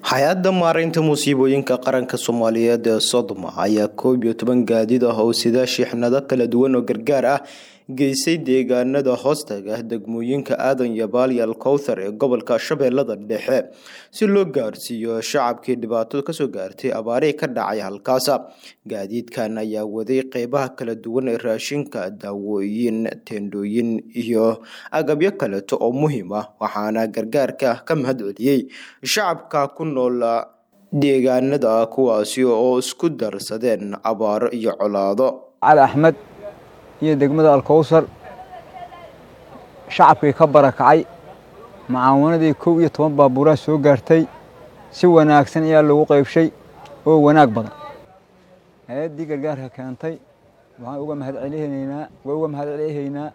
hay-adda maaraynta musiibooyinka qaranka soomaaliyeed ee sodoma ayaa koob iyo toban gaadiid ah oo sida shiixnado kala duwan oo gargaar ah geysay deegaanada hoostaga degmooyinka aadan iyo baalyal kowthar ee gobolka shabeellada dhexe si loo gaarsiiyo shacabkii dhibaatadu kasoo gaartay abaarihii ka dhacay halkaas gaadiidkan ayaa waday qeybaha kala duwan ee raashinka daawooyin teendhooyin iyo agabyo kaleeto oo muhiim ah waxaana gargaarka ka mahad celiyey shacabka ku nool deegaanada kuwaasi oo isku darsadeen abaaro iyo colaado cali axmed iyo degmada alkowsar shacabkii ka barakacay macaawanadii kow iyo toban baabuuraha soo gaartay si wanaagsan ayaa loogu qaybshay oo wanaag badan hay-addii gargaarka keentay waxaan uga mahad celinaynaa waa uga mahad celihaynaa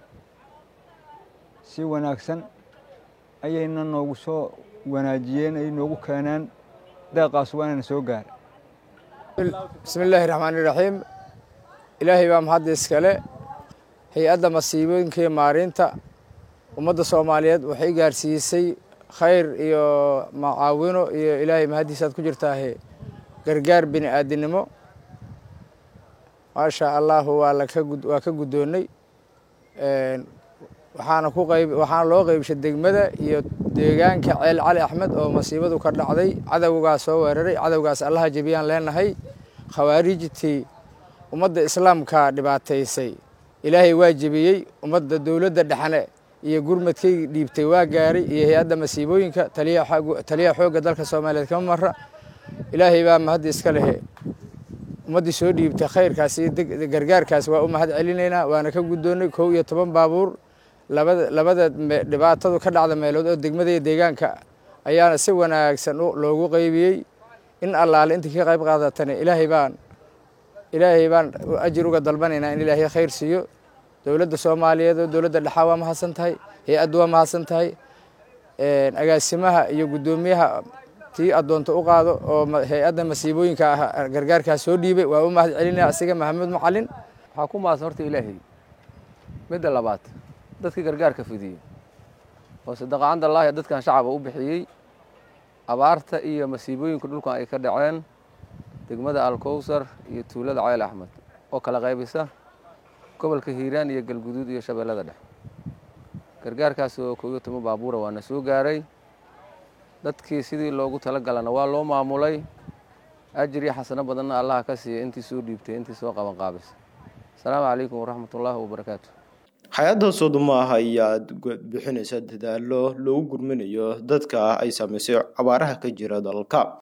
si wanaagsan ayayna noogu soo wanaajiyeen ay noogu keeneen deeqaas waanana soo gaara bismi illaahi raxmaan iraxiim ilaahay baa mahadda iskale hay-adda masiibooyinka iyo maareynta ummadda soomaaliyeed waxay gaarsiisay khayr iyo macaawino iyo ilaahay mahaddiisaad ku jirtaahe gargaar bini aadinimo maasha allahu waa waa ka guddoonnay waxaana ku qayb waxaana loo qaybshay degmada iyo deegaanka ceel cali axmed oo masiibadu ka dhacday cadowgaas soo weeraray cadowgaas allaha jebiyaan leenahay khawaarijtii ummadda islaamka dhibaataysay ilaahay waa jebiyey ummadda dowladda dhexne iyo gurmadkay dhiibtay waa gaaray iyo hay-adda masiibooyinka taliyaha xoogga dalka soomaaliyeed kama mara ilaahay baa mahadda iska lehe ummaddii soo dhiibtay khayrkaas iyo gargaarkaas waa u mahad celinaynaa waana ka guddoonnay kow iyo toban baabuur labada labada dhibaatadu ka dhacda meelood oo degmada iyo deegaanka ayaana si wanaagsan loogu qaybiyey in allaale intii ka qayb qaadatana ilaahay baan ilaahay baan ajir uga dalbanaynaa in ilaahay khayr siiyo dowladda soomaaliyeed oo dowladda dhexaa waa mahadsan tahay hay-addu waa mahadsan tahay agaasimaha iyo guddoomiyaha tii addoonta u qaado oo hay-adda masiibooyinka ah gargaarkaas soo dhiibay waa u mahad celinaya asiga maxamuud macalin waxaa ku mahadsan horta ilaahay midda labaad dadkii gargaarka fidiyey oo sadaqacandallaahi dadkan shacaba u bixiyey abaarta iyo masiibooyinka dhulkan ay ka dhaceen degmada alkowsar iyo tuulada ceel axmed oo kala qaybisa gobolka hiiraan iyo galguduud iyo shabeellada dhexe gargaarkaas oo koob iyo toban baabuura waana soo gaaray dadkii sidii loogu talagalana waa loo maamulay ajir iyo xasano badanna allaha ka siiya intii soo dhiibtay intii soo qaban qaabisay asalaamu calaykum waraxmatullaahi wabarakaatu hay-adda sodoma ah ayaa bixinaysa dadaalo loogu gurminayo dadka ay saameysay abaaraha ka jira dalka